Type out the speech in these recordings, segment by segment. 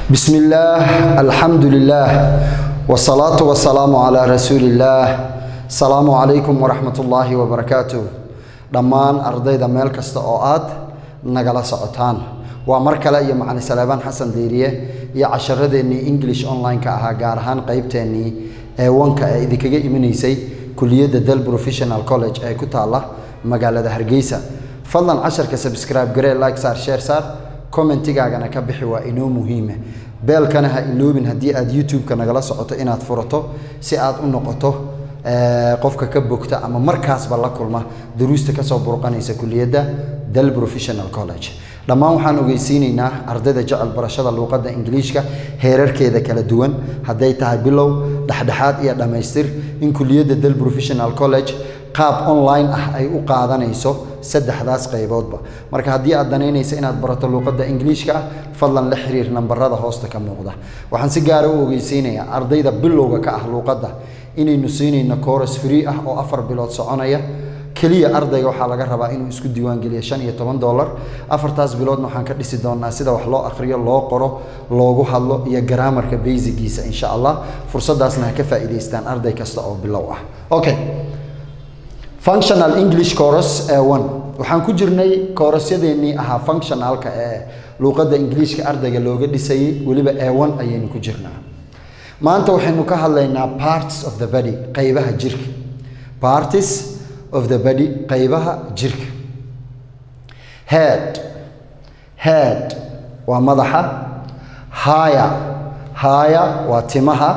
بسم الله الحمد لله والصلاة والسلام على رسول الله السلام عليكم ورحمة الله وبركاته dhammaan ardayda meel kasta oo aad nagala socotaan waa mar kale iyo macalin salaabaan xasan deyriye iyo casharadeenii english online-ka ahaa gaar ahaan qeybteennii ee wanka ee idinkaga imanaysay kuliyadda del professional college ee ku taalla magaalada hargeysa fadlan casharka subscribe garee like saar share saar commentigaagana ka bixi waa inoo muhiime beelkana ha iloobin haddii aad youtube-ka nagala socoto inaad furato si aad u noqoto qofka ka bogta ama markaasba la kulma daruusta kasoo burqanaysa kuliyadda del professional college dhammaan waxaan ogeysiinaynaa ardayda jecel barashada luuqadda ingiliishka heerarkeeda kala duwan hadday tahay bilow dhexdhexaad iyo dhammaystir in kuliyadda del professional college qaab online ah ay u qaadanayso saddexdaas qayboodba marka haddii aad danaynaysa inaad barato luuqadda ingiliishka ah fadlan la xiriir nambarada hoosta ka muuqda waxaan si gaara u ogeysiinayaa ardayda bilowga ka ah luuqadda inaynu siinayno coros free ah oo afar bilood soconaya keliya ardayga waxaa laga rabaa inuu isku diiwaangeliyo shan iyo toban dollar afartaas biloodna waxaan ka dhisi doonaa sida wax loo akhriyo loo qoro loogu hadlo iyo garaamarka basigiisa insha allah fursadaasna ha ka faa'iidaystaan arday kasta oo bilow ah okay functional english coros ee one waxaan ku jirnay koorasyadeennii ahaa functionalka ee luuqadda ingiliishka ardayga looga dhisayay weliba ee one ayaynu ku jirnaa maanta waxaynu ka hadlaynaa parts of the body qaybaha jirka parties of the body qaybaha jirka head head waa madaxa haya haya waa timaha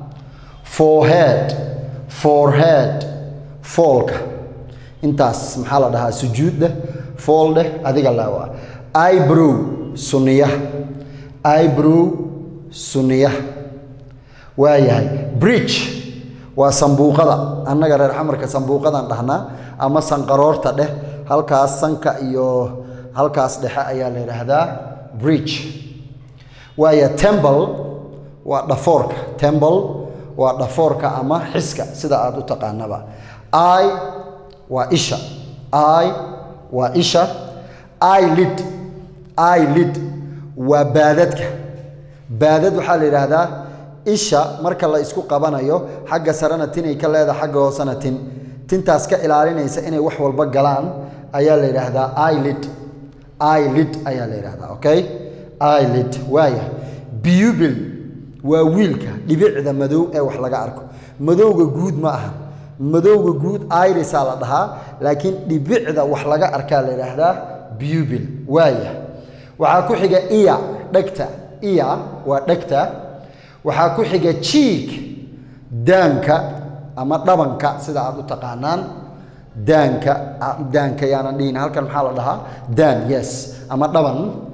forehead forehead foolka intaas maxaa la dhahaa sujuud dheh fool dheh adiga laawa eyebrow suniyaha eyebrow suniyaha waayahay bridge waa sambuuqada annaga reer xamarka sambuuqadan dhahnaa ama sanqaroorta dheh halkaas sanka iyo halkaas dhexe ayaa la yidhaahdaa bridge waaya temble waa dhafoorka temble waa dhafoorka ama xiska sida aad u taqaanaba i waa isha i waa isha ilid ilid waa baadadka baadad waxaa la yidhaahdaa isha marka la isku qabanayo xagga sarena tinay ka leedahay xagga hoosena tin tintaas ka ilaalinaysa inay wax walba galaan ayaa la yidhaahdaa ilid ilid ayaa la yidhahdaa okay ilid waaya bubil waa wiilka dhibicda madow ee wax laga arko madowga guud ma aha madowga guud irisaa la dhahaa laakiin dhibicda wax laga arkaa la yidhaahdaa bubil waaya waxaa ku xiga iya dhegta iya waa dhegta waxaa ku xiga jiig daanka ama dhabanka sida aad u taqaanaan daanka daanka yaanan dhihin halkan maxaa la dhahaa daan yes ama dhaban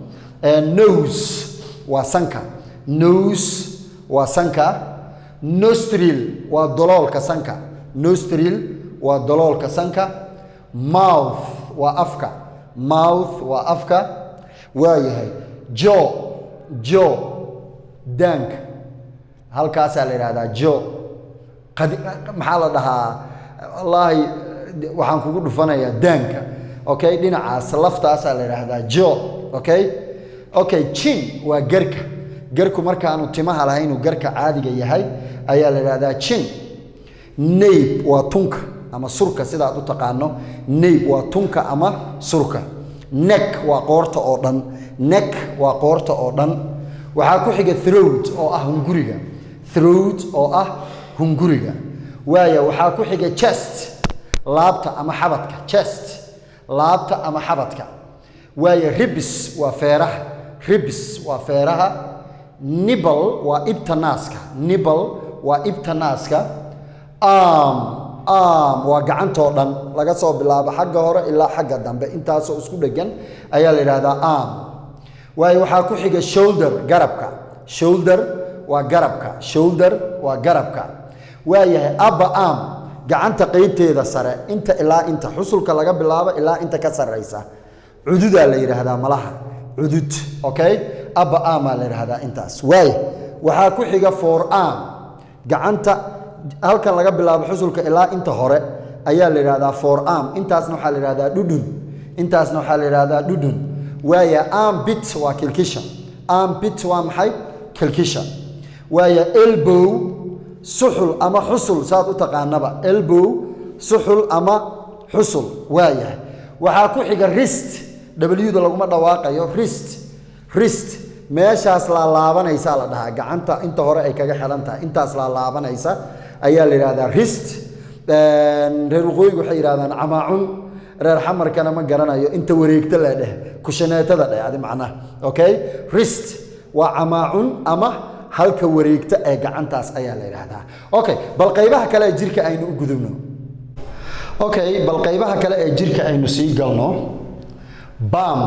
nose waa sanka nose waa sanka nostril waa doloolka sanka nostril waa doloolka sanka mouth waa afka mouth waa afka waayahay jo jo daanka halkaasaa la yidhahdaa jo maxaa la dhahaa wallaahi waxaan kugu dhufanayaa daanka okay dhinacaas laftaasaa la yidhaahdaa jo okay okay jin waa garka garku markaanu timaha lahaynuu garka caadiga yahay ayaa la yidhahdaa jin nayb waa tunka ama surka sidaad u taqaano nayb waa tunka ama surka nek waa qoorta oo dhan nek waa qoorta oo dhan waxaa ku xiga throwt oo ah hunguriga throwt oo ah hunguriga waaya waxaa ku xiga chest laabta ama xabadka chest laabta ama xabadka waaya ribis waa feeraha ribis waa feeraha nibal waa ibta naaska nibal waa ibta naaska arm arm waa gacantoo dhan laga soo bilaabo xagga hore ilaa xagga dambe intaasoo isku dhegan ayaa la yidhahdaa arm waayo waxaa ku xiga shoulder garabka shoulder waa garabka shoulder waa garabka waayahay abba arm gacanta qeybteeda sare inta ilaa inta xusulka laga bilaabo ilaa inta ka sarraysa cududaa la yidhaahdaa malaha cudud okay abba armaa la yidhaahdaa intaas waaya waxaa ku xiga for arm gacanta halkan laga bilaabo xusulka ilaa inta hore ayaa la yidhahdaa for arm intaasna waxaa la yidhahdaa dhudhun intaasna waxaa la yidhahdaa dhudhun waaya arm bit waa kilkisha arm bit waa maxay kilkisha waayo elbow suxul ama xusul saad u taqaanaba elbow suxul ama xusul waayahay waxaa ku xiga rist w-da laguma dhawaaqayo rist rist meeshaas laalaabanaysaa la dhahaa gacanta inta hore ay kaga xihan tahay intaas laalaabanaysa ayaa la yidhahdaa rist reer waqooyiga waxay yidhahdaan camaacun reer xamarkana ma garanayo inta wareegta la dheh kushaneetada dheh adi macnaha okay rist waa camaacun ama halka wareegta ee gacantaas ayaa la yidhaahdaa okay bal qaybaha kale ee jirka aynu u gudubno okay bal qaybaha kale ee jirka aynu sii galno bam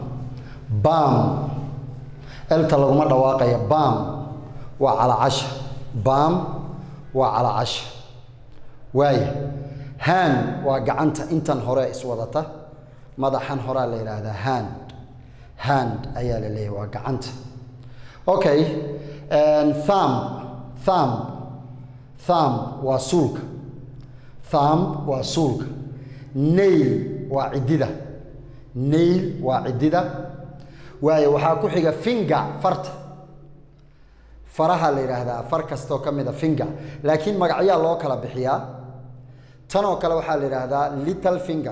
bam elta laguma dhawaaqaya bam waa calacasha bam waa calacasha waaya hand waa gacanta intan hore iswadata madaxan horaa la yidhaahdaa hand hand ayaa la leeyahy waa gacanta okay thumb thumb thumb waa suulka thumb waa suulka nail waa ciddida nail waa ciddida waayo waxaa ku xiga finger farta faraha la yidhaahdaa far kastoo ka mid a finger laakiin magacyaa loo kala bixiyaa tan oo kale waxaa la yidhaahdaa little finger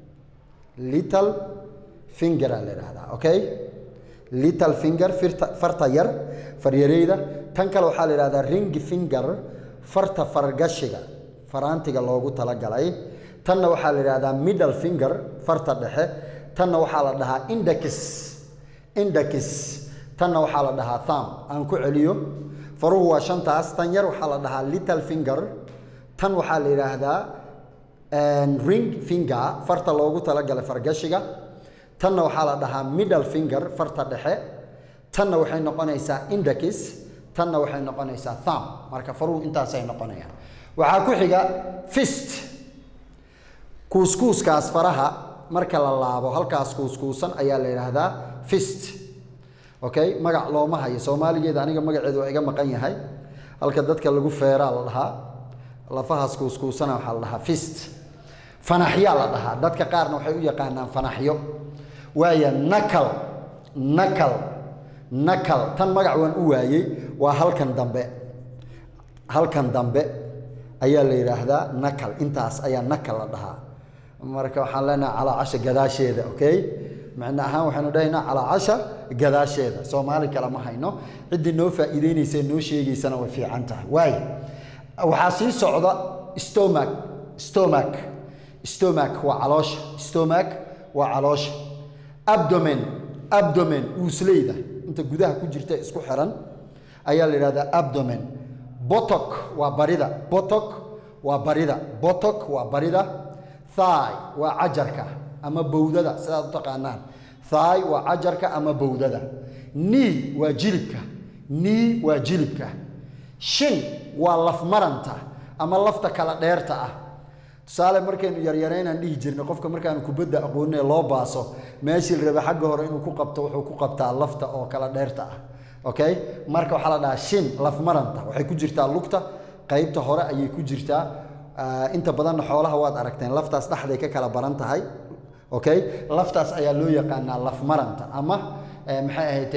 little finger aa la yidhaahdaa okay little finger firta farta yar faryareyda tan kale waxaa la yidhahdaa ring finger farta fargashiga faraantiga loogu talagalay tanna waxaa la yidhahdaa middle finger farta dhexe tanna waxaa la dhahaa index index tanna waxaa la dhahaa thumb aan ku celiyo faruhu waa shantaas tan yar waxaa la dhahaa little finger tan waxaa la yidhaahdaa ring finger farta loogu talagalay fargashiga tanna waxaa la dhahaa middle finger farta dhexe tanna waxay noqonaysaa index tanna waxay noqonaysaa thumb marka faruhu intaasay noqonayaan waxaa ku xiga fist kuuskuuskaas faraha marka la laabo halkaas kuuskuusan ayaa la yidhaahdaa fist okay magac looma hayo soomaaligeeda aniga magaceedu waa iga maqan yahay halka dadka lagu feeraa la dhahaa lafahaas kuuskuusana waxaa la dhahaa fist fanaxyaa la dhahaa dadka qaarna waxay u yaqaanaan fanaxyo waaya nakal nakal nakal tan magac waan u waayey waa halkan dambe halkan dambe ayaa la yidhaahdaa nakal intaas ayaa nakal la dhahaa marka waxaan leenahay calaacasha gadaasheeda okay macno ahaan waxaynu dhahaynaa calaacasha gadaasheeda soomaali kale ma hayno ciddii noo faa'iideynaysa noo sheegaysana way fiican tahay waay waxaa sii socda stomach stomach stomach waa caloosha stomach waa caloosha abdomen abdomen uusleyda inta gudaha ku jirta isku xiran ayaa la yidhahdaa abdomen botok waa barida botok waa barida botok waa barida thigh waa cajarka ama bowdada sidaad u taqaanaan thigh waa cajarka ama bowdada knee waa jilibka knee waa jilibka shin waa lafmaranta ama lafta kala dheerta ah tusaale markaynu yaryaraynaan dhihi jirnay qofka markaanu kubadda aqoonine loo baaso meeshii la raba xagga hore inuu ku qabto wuxuu ku qabtaa lafta oo kala dheerta ah okay marka waxaa la dhahaa shin lafmaranta waxay ku jirtaa lugta qaybta hore ayay ku jirtaa inta badanna xoolaha waad aragteen laftaas dhexday ka kala baran tahay okay laftaas ayaa loo yaqaanaa lafmaranta ama maxay ahayd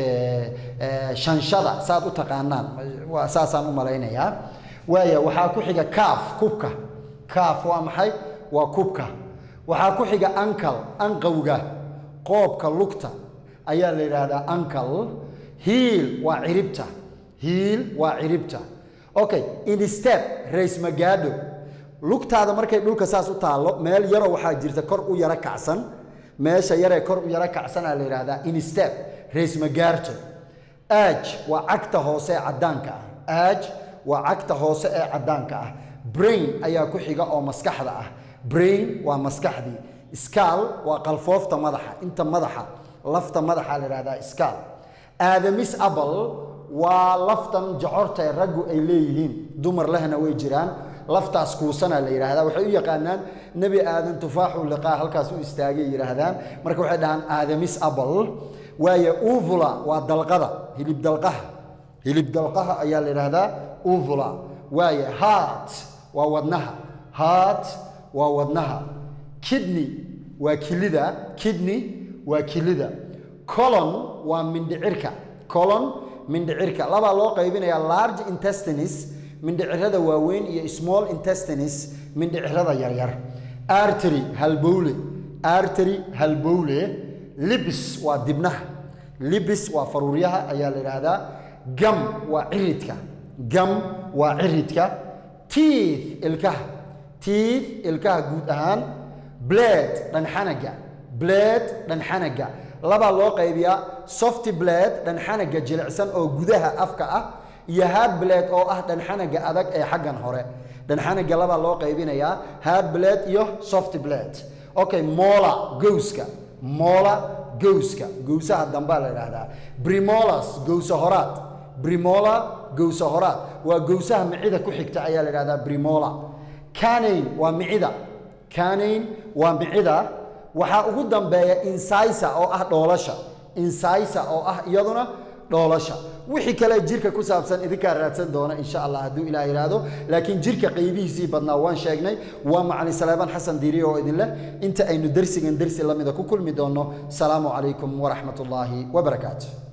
shanshada saad u taqaanaan waa saasaan u malaynayaa waaya waxaa ku xiga kaaf kubka kaaf waa maxay waa kubka waxaa ku xiga ankal anqowga qoobka lugta ayaa la yidhaahdaa ankal hiil waa ciribta hiil waa ciribta okay instep rays magaadho lugtaada markay dhulka saas u taallo meel yaroo waxaa jirta kor u yaro kacsan meesha yaree kor u yaro kacsanaa la yidhaahdaa instep rays magaarto aaj waa cagta hoose ee caddaanka ah aaj waa cagta hoose ee caddaanka ah brain ayaa ku xiga oo maskaxda ah brain waa maskaxdii skaal waa qalfoofta madaxa inta madaxa lafta madaxa la yidhahdaa skaal aadamis abal waa laftan jocorta ee raggu ay leeyihiin dumar lehna way jiraan laftaas kuusana la yidhaahdaa waxay u yaqaanaan nebi aadan tufaaxu liqaa halkaas u istaagay yidhaahdaan marka waxay dhahaan aadamis abal waayo uvula waa dalqada hilib dalqaha hilib dalqaha ayaa la yidhaahdaa uvula waaye heart waa wadnaha heart waa wadnaha kidney waa kilida kidney waa kilida colon waa mindhicirka colon mindhicirka labaa loo qaybinayaa large intestines mindhicirada waaweyn iyo small intestines mindhicirada yaryar artery halbowle artery halbowle libis waa dibnaha libis waa faruuryaha ayaa la yidhaahdaa gam waa ciridka gam waa ciridka teeth ilkaha teeth ilkaha guud ahaan blade dhanxanaga blade dhanxanaga labaa loo qaybiyaa soft blade dhanxanaga jilicsan oo gudaha afka ah iyo hard blade oo ah dhanxanaga adag ee xaggan hore dhanxanaga labaa loo qaybinayaa hard blade iyo soft blade okay mola gowska mola gowska gowsaha dambaa la yidhaahdaa brimolas gowsa horaad brimola gowsa horaad waa gowsaha micida ku xigta ayaa la yidhahdaa brimola canain waa micida canain waa micida waxaa ugu dambeeya insisa oo ah dhoolasha insisa oo ah iyaduna dhoolasha wixii kale jirka ku saabsan idinkaa raadsan doona insha allah hadduu ilaah yidhaahdo laakiin jirka qaybihiisii badnaa waan sheegnay waa macalin saleebaan xasan diiriye oo idin leh inta aynu dersigan dersi lamida ku kulmi doonno salaamu calaykum waraxmat ullaahi wabarakaatu